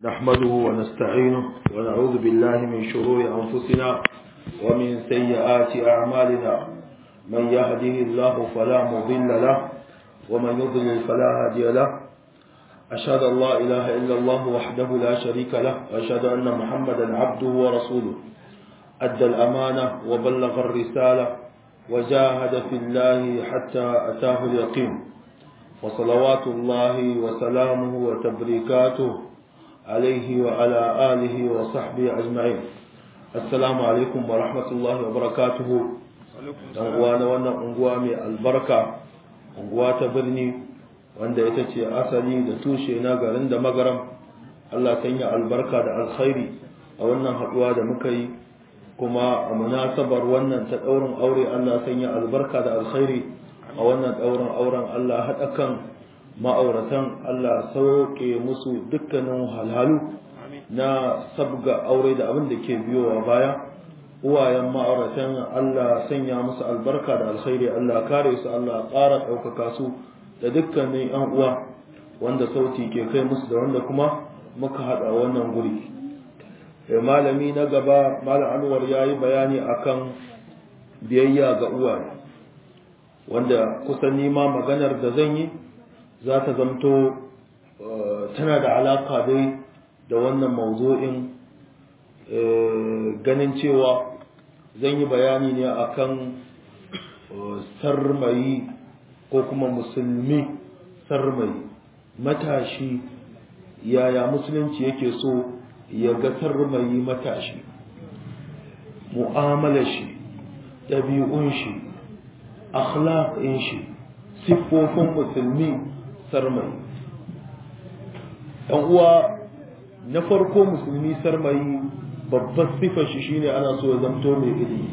نحمده ونستعينه ونعوذ بالله من شرور أنفسنا ومن سيئات أعمالنا من يهده الله فلا مضل له ومن يضلل فلا هادي له أشهد أن لا إله إلا الله وحده لا شريك له وأشهد أن محمدا عبده ورسوله أدى الأمانة وبلغ الرسالة وجاهد في الله حتى أتاه اليقين وصلوات الله وسلامه وتبريكاته عليه وعلى آله وصحبه أجمعين السلام عليكم ورحمة الله وبركاته أنقوانا وانا أنقوامي البركة أنقوات برني wanda ita ce asali da tushe na garin da magaram Allah sanya albarka da alkhairi a wannan haɗuwa da muka yi kuma a munasabar wannan ta ɗaurin aure Allah sanya albarka da alkhairi a wannan ɗaurin auren Allah haɗa kan ma'auratan Allah sauke musu dukkanin halhalu na sabga aure da abin da ke biyowa baya uwayen ma'auratan Allah sanya musu albarka da alkhairi Allah kare su Allah ƙara ɗaukaka su da dukkanin yan uwa wanda sauti ke kai musu da wanda kuma muka haɗa wannan guri malami na gaba malam anwar ya yi bayani akan biyayya ga uwaye wanda kusan nima maganar da zan yi za ta zamto tana da alaka dai da wannan mawzo'in ganin cewa zan yi bayani ne akan sarmayi ko kuma musulmi sarmayi matashi yaya musulunci yake so ya ga sarmayi matashi mu'amalar shi ɗabi'un shi akhlaqin shi siffofin musulmi sarmayi ɗan uwa na farko musulmi sarmayi babbar siffar shi shine ana so ya zamto mai ilimi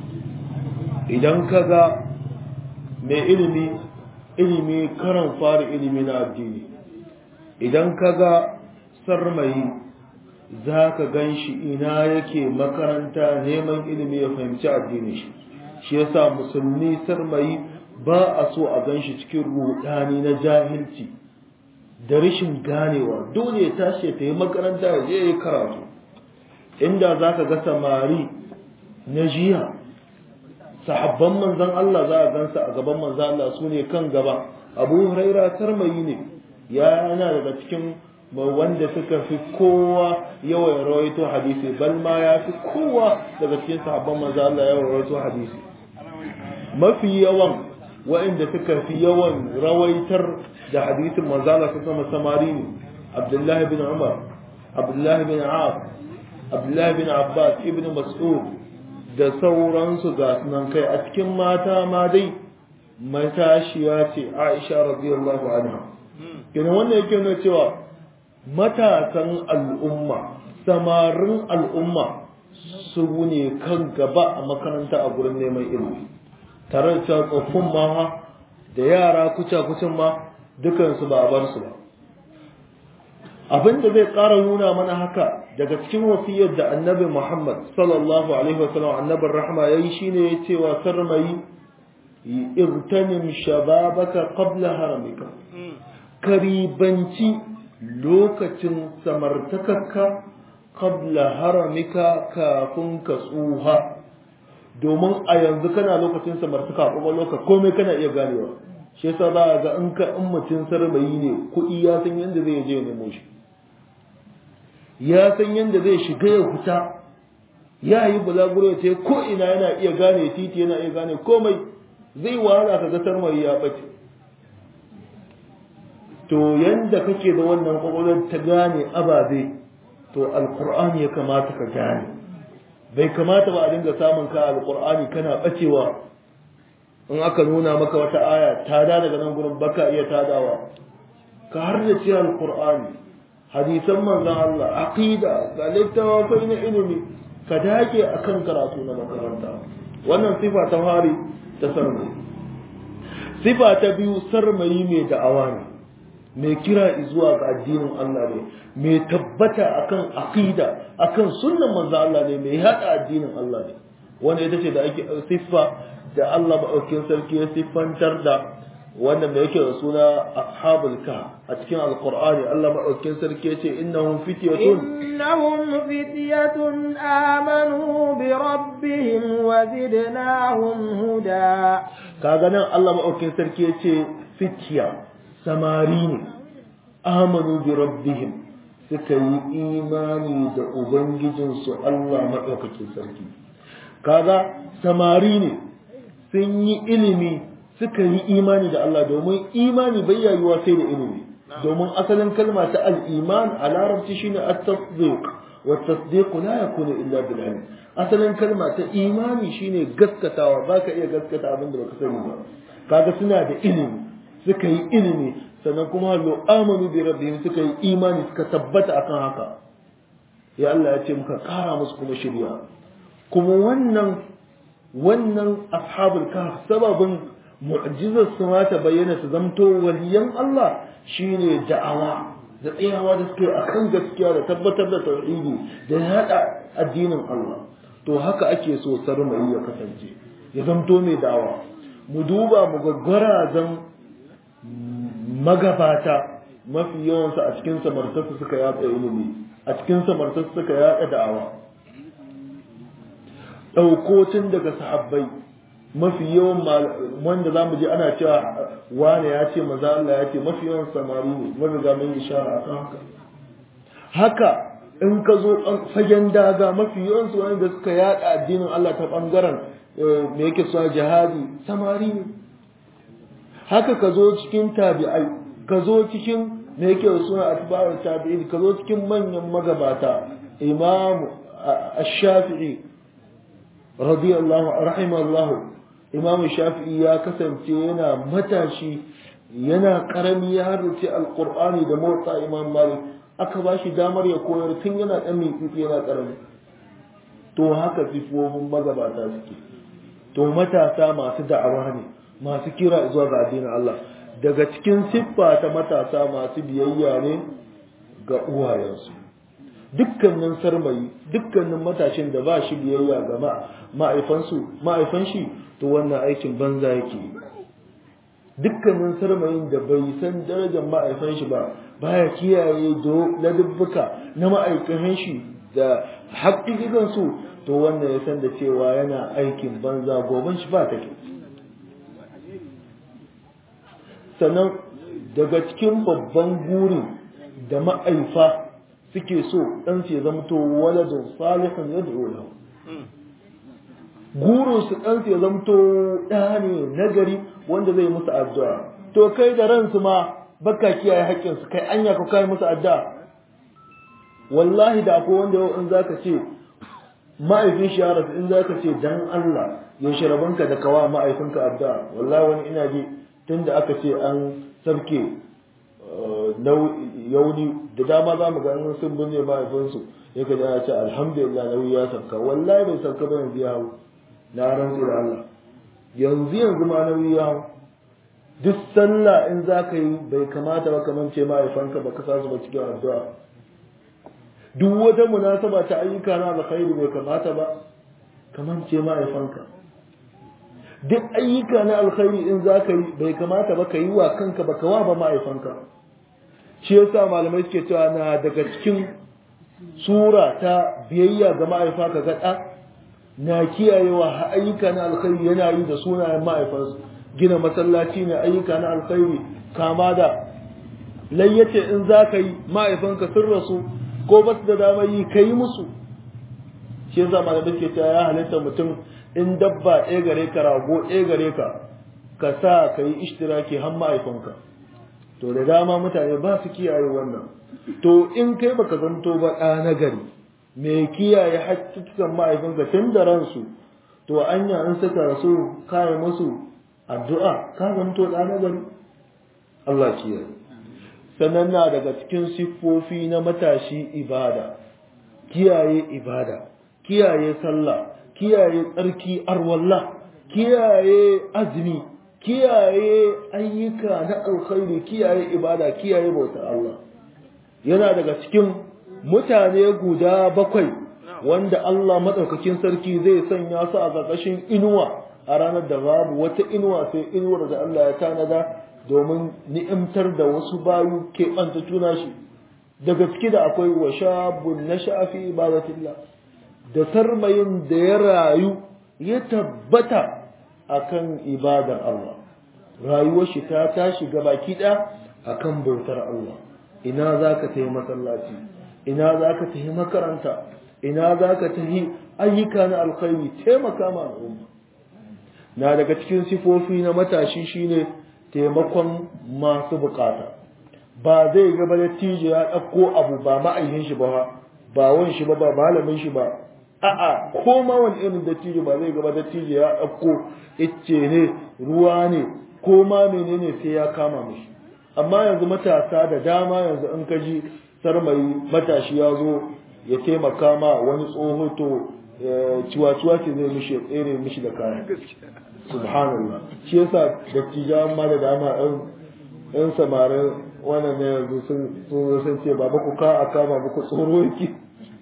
idan ka ga mai ilimi ilimi karan fara ilimi na addini idan ka ga sarmayi za ka gan shi ina yake makaranta neman ilimi ya fahimci addini shi shi yasa musulmi sarmayi ba a so a gan shi cikin rudani na jahilci da rashin ganewa dole ya tashi ta yi makaranta ya je ya karatu inda za ka ga samari na jiya sahabban manzan Allah za a gansa a gaban manzan Allah su ne kan gaba abu huraira sarmayi ne ya yana daga cikin wanda suka fi kowa yawan rawaito hadisi bal ma ya fi kowa daga cikin sahabban manzan Allah yawan rawaito hadisi mafi yawan waɗanda suka fi yawan rawaitar da hadisin manzan Allah sama samari ne Abdullahi bin Umar Abdullahi bin Af Abdullahi bin Abbas ibn Mas'ud da sauransu ga sunan kai a cikin mata ma dai matashiya ce Aisha radiyallahu anha kenan wannan yake nuna cewa matasan al'umma samarin al'umma su ne kan gaba a makaranta a gurin neman ilimi tare da cewa tsoffin ma da yara kuca kucin ma dukansu ba a bar su ba abin da zai ƙara nuna mana haka daga cikin wasiyar da annabi Muhammad sallallahu alaihi wasallam annabin rahma yayi shine ya ce wa sarmayi irtanim shababaka qabla haramika karibanci lokacin samartakarka qabla haramika kafin ka tsuha domin a yanzu kana lokacin samartaka a loka komai kana iya ganewa shi yasa za ga in ka in mutum sarmayi ne kuɗi ya san yadda zai je nemo shi ya san yadda zai shiga ya fita ya yi bulaguro ya ce ko ina yana iya gane titi yana iya gane komai zai wahala ka gasar mai ya bace to yanda kake da wannan kwakwalwar ta gane ababe to alkur'ani ya kamata ka gane bai kamata ba a dinga samun ka alkur'ani kana bacewa in aka nuna maka wata aya tada daga nan gurin baka iya tadawa ka har da ce alkur'ani hadisan manzon Allah aqida ga littafai na ilimi ka dage akan karatu na makaranta wannan sifa ta fari ta sarmai sifa ta biyu sarmayi mai da'awa ne mai kira zuwa ga addinin Allah ne mai tabbata akan aqida akan sunnan manzon Allah ne mai hada addinin Allah ne wanda ita ce da ake siffa da Allah ba sarki ya siffantar da wanda mai yake da suna ashabul ka a cikin alqur'ani Allah madaukakin sarki yace innahum fityatun innahum fityatun amanu bi rabbihim wa zidnahum huda kaga nan Allah madaukakin sarki yace fitya samari ne amanu bi rabbihim suka yi imani da ubangijinsu Allah madaukakin sarki kaga samari ne sun yi ilimi suka yi imani da Allah domin imani bai yayuwa sai da ilimi domin asalin kalma ta al-iman a larabci shine at-tasdiq wa at-tasdiq la yakunu illa bil ilm asalin kalma ta imani shine gaskatawa baka iya gaskata abin da baka sani ba kaga suna da ilimi suka yi ilimi sannan kuma lo amanu bi rabbihim suka yi imani suka tabbata akan haka ya Allah ya ce muka kara musu kuma shirya kuma wannan wannan ashabul kahf sababin mu'jizar su ma ta bayyana su zamto waliyan Allah shine da'awa da tsayawa da suke akan gaskiya da tabbatar da tauhidi da yada addinin Allah to haka ake so sarmai ya kasance ya zamto mai da'awa mu duba mu gaggara zan magabata mafi yawansu a cikin samartarsu suka yatsa ilimi a cikin samartarsu suka yada da'awa ɗaukocin daga sahabbai mafi yawan wanda za mu je ana cewa wane ya ce maza Allah ya ce mafi yawan samari ne wanda ga mun ishara a kan haka haka in ka zo fagen daga mafi yawan su wanda suka yada addinin Allah ta bangaren me yake suna jihadi samari ne haka ka zo cikin tabi'ai ka zo cikin me yake suna atba'u tabi'in ka zo cikin manyan magabata imamu ash-shafi'i radiyallahu rahimahullahu imam shafi'i ya kasance yana matashi yana karami ya harrace alqur'ani da motsa imam malik aka ba shi damar ya koyar tun yana dan mitsitsi yana karami to haka sifofin magabata suke to matasa masu da'awa ne masu kira zuwa ga addinin Allah daga cikin siffa ta matasa masu biyayya ne ga uwayensu dukkanin sarmayi dukkanin matashin da ba shi biyayya ga ma'aifansu ma'aifan shi to wannan aikin banza yake dukkanin sarmayin da bai san darajar ma'aifan shi ba baya kiyaye do ladubbuka na ma'aikatan shi da haƙiƙikan su to wannan ya san da cewa yana aikin banza goben shi ba take sannan daga cikin babban gurin da ma'aifa suke so dan su ya zamto waladun salihun yad'u lahu gurin su dan su ya zamto da ne nagari wanda zai musu addu'a to kai da ransu ma baka kiyaye haƙƙin su kai anya ka kai musu addu'a wallahi da akwai wanda yau in zaka ce ma'aifin shi ya rasu in zaka ce dan Allah yaushe rabanka da kawa ma'aifinka addu'a wallahi wani ina ji tunda aka ce an sabke yauni da dama za mu ga in sun binne mahaifinsu ya ka ya ce alhamdulillah nauyi ya sauka wallahi bai sauka ba yanzu ya hau na rantsi da Allah yanzu yanzu ma nauyi ya hau duk sallah in za ka yi bai kamata ba kamar ce mahaifanka ba ka sa su ba cikin addu'a duk wata munasaba ta ayyuka na alkhairi bai kamata ba kamar ce mahaifanka duk ayyuka na alkhairi in za ka yi bai kamata ba ka yi wa kanka ba ka wa ba mahaifanka shi yasa malamai suke cewa na daga cikin sura ta biyayya ga ma'aifa ka ga na kiyayewa ayyuka na alkhairi yana yi da sunayen ma'aifansu gina masallaci ne ayyuka na alkhairi kama da layyace in za ka yi ma'aifanka sun rasu ko ba su da damar yi ka yi musu shi yasa malamai suke cewa ya halitta mutum in dabba ɗaya gare ka rago ɗaya gare ka ka sa ka yi ishtiraki har ma'aifanka to da dama mutane ba su kiyaye wannan to in kai baka zanto ba ɗa na gari mai kiyaye haƙƙiƙan ma'aifinka tun da ransu to anya in suka rasu kayan musu addu'a ka zanto ɗa na gari Allah kiyaye sannan na daga cikin siffofi na matashi ibada kiyaye ibada kiyaye sallah kiyaye tsarki arwalla kiyaye azumi kiyaye ayyuka na alkhairi kiyaye ibada kiyaye bauta Allah yana daga cikin mutane guda bakwai wanda Allah madaukakin sarki zai sanya su a ƙarƙashin inuwa a ranar da babu wata inuwa sai inuwar da Allah ya tanada domin ni'imtar da wasu bayu keɓanta tuna shi daga ciki da akwai wa shabun na sha'afi ibadatillah da sarmayin da ya rayu ya tabbata akan ibadar Allah rayuwar shi ta tashi gabaki ɗaya akan bautar Allah ina za ka tafi masallaci ina za ka tafi makaranta ina za ka tafi ayyuka na alkhairi taimaka ma al'umma na daga cikin sifofi na matashi shine taimakon masu bukata ba zai gaba da tije ya ɗauko abu ba ma'ayyin shi ba ba wan shi ba ba malamin shi ba a'a ko ma wani irin dattijo ba zai gaba dattijo ya ɗauko icce ne ruwa ne ko ma menene sai ya kama mishi amma yanzu matasa da dama yanzu in ka ji sarmayi matashi ya zo ya taimaka ma wani tsoho to ciwa-ciwa ce zai mishi tsere mishi da kaya subhanallah shi yasa dattijawan ma da dama yan samarin wannan ne yanzu sun sun ce baba ku ka a kama muku tsoro yake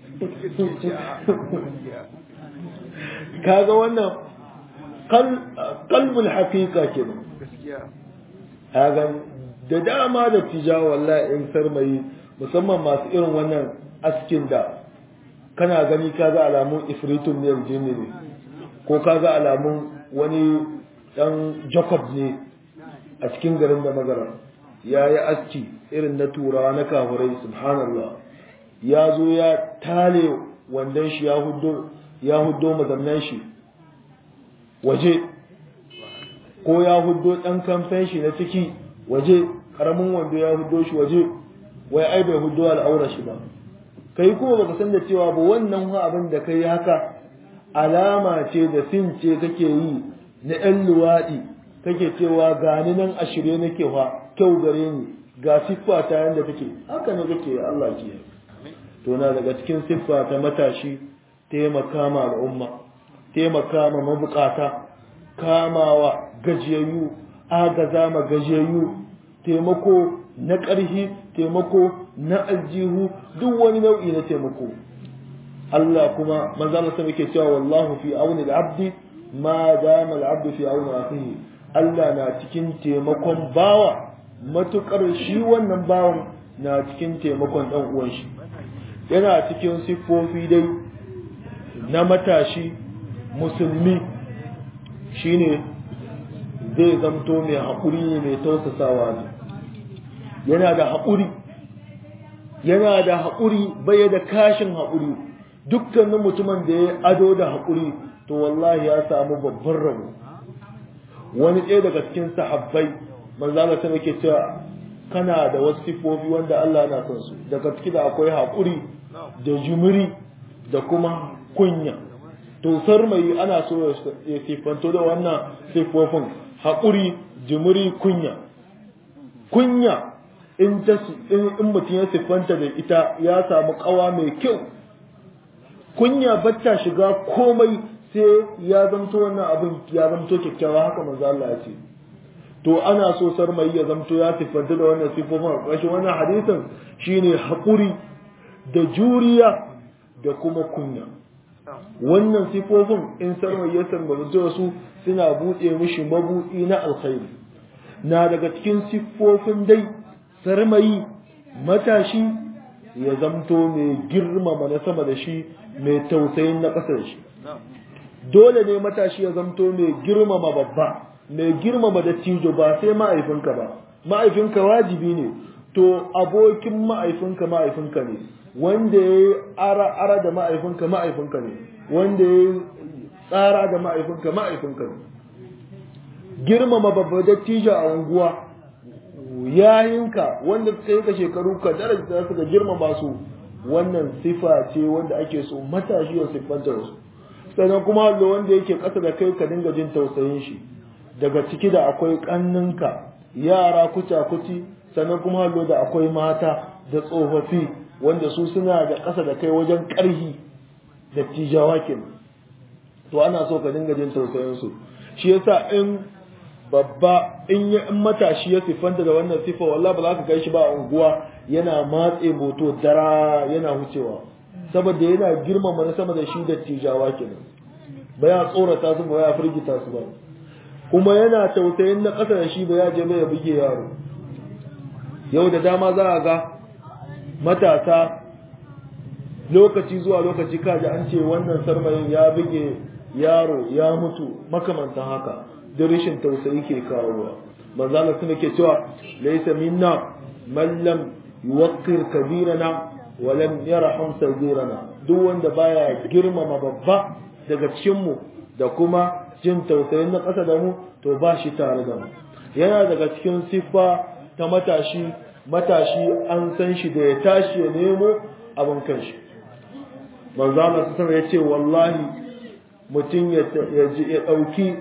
kaga wannan kalbul haqiqa kenan kaga da dama da tija wallahi in sarmayi musamman masu irin wannan askin da kana gani kaga alamun ifritun ne jinni ne ko kaga alamun wani dan jacob ne a cikin garin da magara ya yi aski irin na turawa na kafurai subhanallah ya zo ya tale wandon shi ya huddo ya huddo mazannan shi waje ko ya huddo dan kamfen shi na ciki waje karamin wando ya huddo shi waje wai ai bai huddo al'aura shi ba kai kuma baka san da cewa ba wannan abin da kai haka alama ce da sin ce kake yi na ‘yan luwaɗi kake cewa gani nan a shirye nake fa kyau gare ni ga siffa ta yadda take haka ne kake Allah ke to na daga cikin siffa ta matashi taimaka ma al'umma taimaka ma mabukata kamawa gajiyayyu agaza ma gajiyayyu taimako na ƙarfi taimako na aljihu duk wani nau'i na taimako Allah kuma manzo Allah sai yake cewa wallahu fi auni al-abdi ma dama al-abdu fi auni akhihi Allah na cikin taimakon bawa matukar shi wannan bawan na cikin taimakon dan uwan shi yana cikin siffofi dai na matashi musulmi shine zai zamto mai haƙuri ne mai tausasawa ne yana da haƙuri yana da haƙuri bai da kashin haƙuri dukkanin mutumin da ya ado da haƙuri to wallahi ya samu babban rabo wani ɗaya daga cikin sahabbai manzala ta yake cewa kana da wasu sifofi wanda Allah na son su daga ciki da akwai haƙuri da jumuri da kuma kunya to sarmai ana so ya sifanto da wannan sifofin haƙuri jumuri kunya kunya in ta in mutum ya siffanta da ita ya samu kawa mai kyau kunya batta shiga komai sai ya zanto wannan abin ya zanto kyakkyawa haka manzo Allah ya ce to ana so sarmai ya zanto ya siffanta da wannan siffofin ƙarshen wannan hadisin shine haƙuri da juriya da kuma kunya wannan siffofin in sarmai ya sarmai su suna buɗe mishi mabuɗi na alkhairi na daga cikin siffofin dai sarmayi matashi ya zamto mai girmama na sama da shi mai tausayin na ƙasa da shi dole ne matashi ya zamto mai girmama babba mai girmama da tijo ba sai ma'aifinka ba ma'aifinka wajibi ne to abokin ma'aifinka ma'aifinka ne wanda ya yi ara da ma'aifinka ma'aifinka ne wanda ya yi tsara da ma'aifinka ma'aifinka ne girmama babba da tijo a unguwa yayinka wanda suka yi ka shekaru ka daraja su ga girmama su wannan sifa ce wanda ake so matashi ya siffanta su sannan kuma hallo wanda yake ƙasa da kai ka dinga jin tausayin shi daga ciki da akwai ƙanninka yara kuca kuci sannan kuma hallo da akwai mata da tsofaffi wanda su suna da ƙasa da kai wajen ƙarhi da tijawa kenan to ana so ka dinga jin tausayin su shi yasa in babba in ya in matashi ya siffanta da wannan sifa wallahi ba za ka kai shi ba a unguwa yana matse moto dara yana wucewa saboda yana girmama na sama da shi da tijawa kenan ba ya tsorata su ba ya firgita su ba kuma yana tausayin na ƙasa da shi ba ya je ya buge yaro yau da dama za a ga matasa lokaci zuwa lokaci kaji an ce wannan sarmayin ya buge yaro ya mutu makamantan haka da rashin tausayi ke kawowa manzala suna ke cewa laisa minna man lam yuwaqqir kabirana wa lam yarham sagirana duk wanda baya girmama babba daga cikin mu da kuma jin tausayin na ƙasa da mu to ba shi tare da mu yana daga cikin siffa ta matashi matashi an san shi da ya tashi ya nemo abin kanshi manzo Allah sallallahu ya ce wallahi mutum ya dauki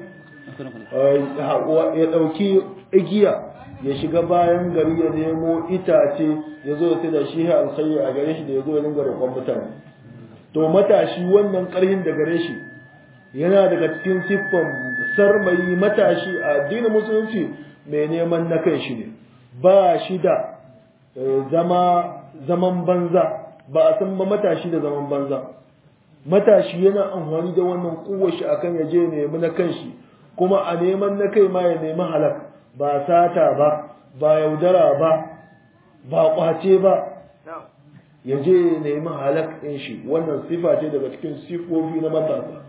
ya dauki igiya ya shiga bayan gari ya nemo itace ya zo ya da shi alkhairi a gare shi da ya zo ya dinga roƙon mutane to matashi wannan ƙarhin da gare shi yana daga cikin siffan sarmayi matashi a addinin musulunci mai neman na kan shi ne ba shi da zama zaman banza ba a san ba matashi da zaman banza matashi yana amfani da wannan kuwar shi akan ya je nemi na kanshi kuma a neman na kai ma ya nemi halak ba sata ba ba yaudara ba ba kwace ba ya je ya nemi halak ɗin shi wannan sifa ce daga cikin sifofi na matasa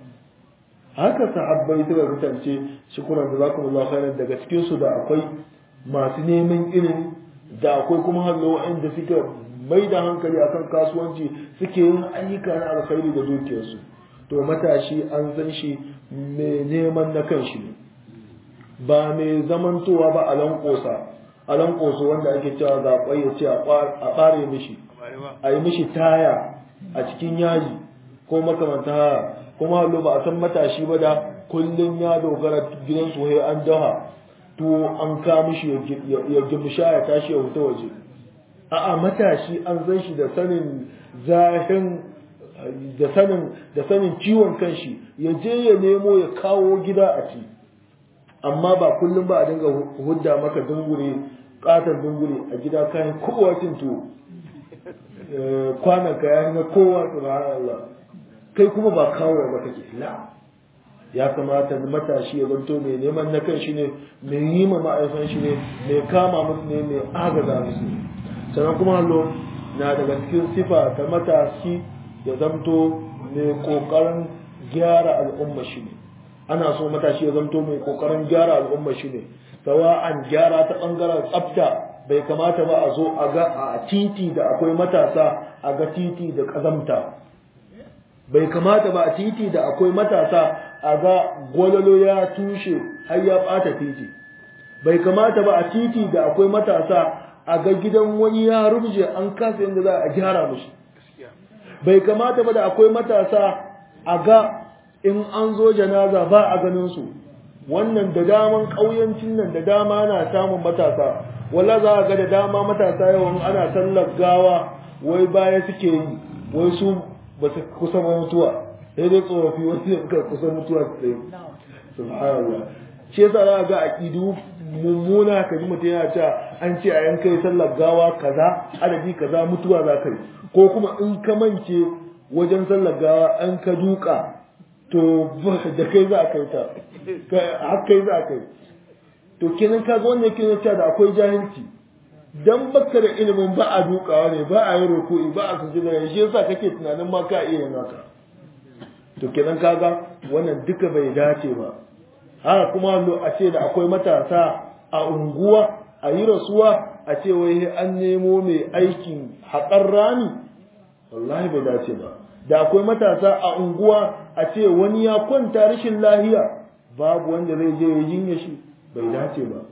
haka sahabbai suka kasance shukuran da zakumullahu khairan daga cikin su da akwai masu neman ilimi da akwai kuma hallo waɗanda suka mai da hankali akan kasuwanci suke yin ayyuka na alkhairi da dukiyarsu to matashi an san shi mai neman na kan shi ne ba mai zamantowa ba a lankosa a lankoso wanda ake cewa zaɓai ya ce a ɓare mishi a yi mishi taya a cikin yaji ko makamanta haka kuma hallo ba a san matashi ba da kullum ya dogara gidan sohe an daha to an ka mishi ya gimsha ya tashi ya wuta waje a'a matashi an san shi da sanin zahin da sanin da sanin ciwon kanshi ya je ya nemo ya kawo gida a ci amma ba kullum ba a dinga hudda maka dungure katon dungure a gida kayan kowa cin tuwo kwanan ka ya na kowa subhanallah kai kuma ba kawo ba kake la ya kamata matashi ya zanto mai neman na kan shi ne mai yi ma ma'aifan shi ne mai kama musu ne mai agaza musu sannan kuma hallo na daga cikin sifa ta matashi ya zanto mai kokarin gyara al'umma shi ne ana so matashi ya zanto mai kokarin gyara al'umma shi ne sawa'an gyara ta bangaren tsafta bai kamata ba a zo a ga a titi da akwai matasa a ga titi da kazamta bai kamata ba a titi da akwai matasa a ga gwalolo ya tushe har ya bata titi bai kamata ba a titi da akwai matasa a ga gidan wani ya rubje an kasa yadda za a gyara mushi bai kamata ba da akwai matasa a ga in an zo janaza ba a ganin su wannan da daman ƙauyancin nan da dama na samun matasa wala za a ga da dama matasa yawan ana sallar gawa wai baya suke yi wai su ba su kusa mutuwa sai dai tsofaffi wasu suka kusa mutuwa su tsaye subhanallah shi yasa za ga aqidu mummuna ka ji mutum yana cewa an ce a yankai sallar gawa kaza adadi kaza mutuwa za ka yi ko kuma in ka mance wajen sallar gawa an ka duka to da kai za a kai ta har kai za a kai to kenan ka ga wannan kenan cewa da akwai jahilci dan baka da ilimin ba a dukawa ne ba a yi ruku'i ba a sujud da shi yasa kake tunanin ma ka iya yin haka to kenan kaga wannan duka bai dace ba haka kuma a ce da akwai matasa a unguwa a yi rasuwa a ce wai an nemo mai aikin haƙar rami wallahi bai dace ba da akwai matasa a unguwa a ce wani ya kwanta rashin lahiya babu wanda zai je ya jinya shi bai dace ba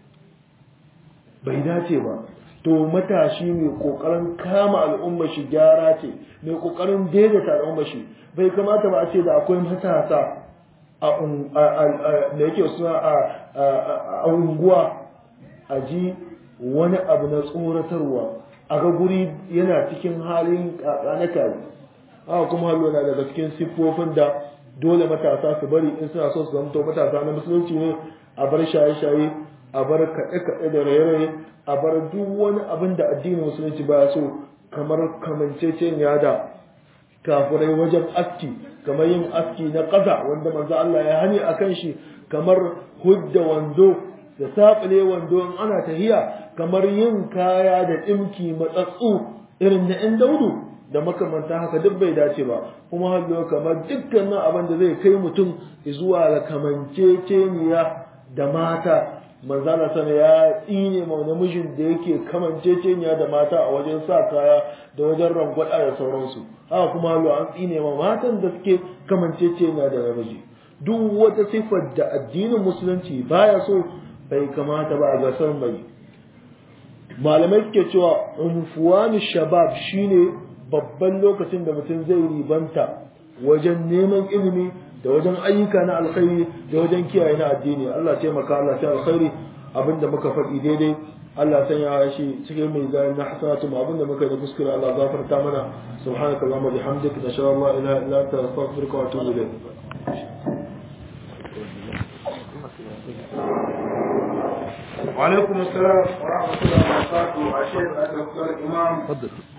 bai dace ba to matashi mai kokarin kama al'umma shi gyara ce mai kokarin daidaita al'umma shi bai kamata ba a ce da akwai matasa a da yake suna a unguwa a ji wani abu na tsoratarwa a ga guri yana cikin halin na kare haka kuma hallo na daga cikin siffofin da dole matasa su bari in suna so su zamto matasa na musulunci ne a bar shaye-shaye a bar kaɗe-kaɗe da raye-raye a bar duk wani abin da addinin musulunci baya so kamar kamanceceniya da kafirai wajen aski kamar yin aski na ƙasa wanda manzo Allah ya hani a kan shi kamar hudda wando da saɓile wando in ana tahiya kamar yin kaya da ɗimki matsatsu irin na ‘yan daudu da makamanta haka duk bai dace ba kuma hallo kamar dukkanin abin da zai kai mutum zuwa ga kamanceceniya da mata manzala sana ya tsine ma namijin da yake kamanceceniya da mata a wajen sa kaya da wajen rangwada da sauransu haka kuma hallo an tsine ma matan da suke kamanceceniya da namiji duk wata siffar da addinin musulunci baya so bai kamata ba a gasar mai malamai suke cewa unfuwani shabab shine babban lokacin da mutum zai ribanta wajen neman ilimi da wajen ayyuka na alkhairi da wajen kiyaye na addini Allah taimaka Allah ta alkhairi abinda muka faɗi daidai Allah sanya shi cikin mai zai na hasanatu mu abinda muka yi kuskure Allah gafarta mana subhanaka allahumma bihamdika nashhadu an la ilaha illa anta astaghfiruka wa atubu ilayk وعليكم السلام ورحمة الله وبركاته الشيخ الدكتور إمام تفضل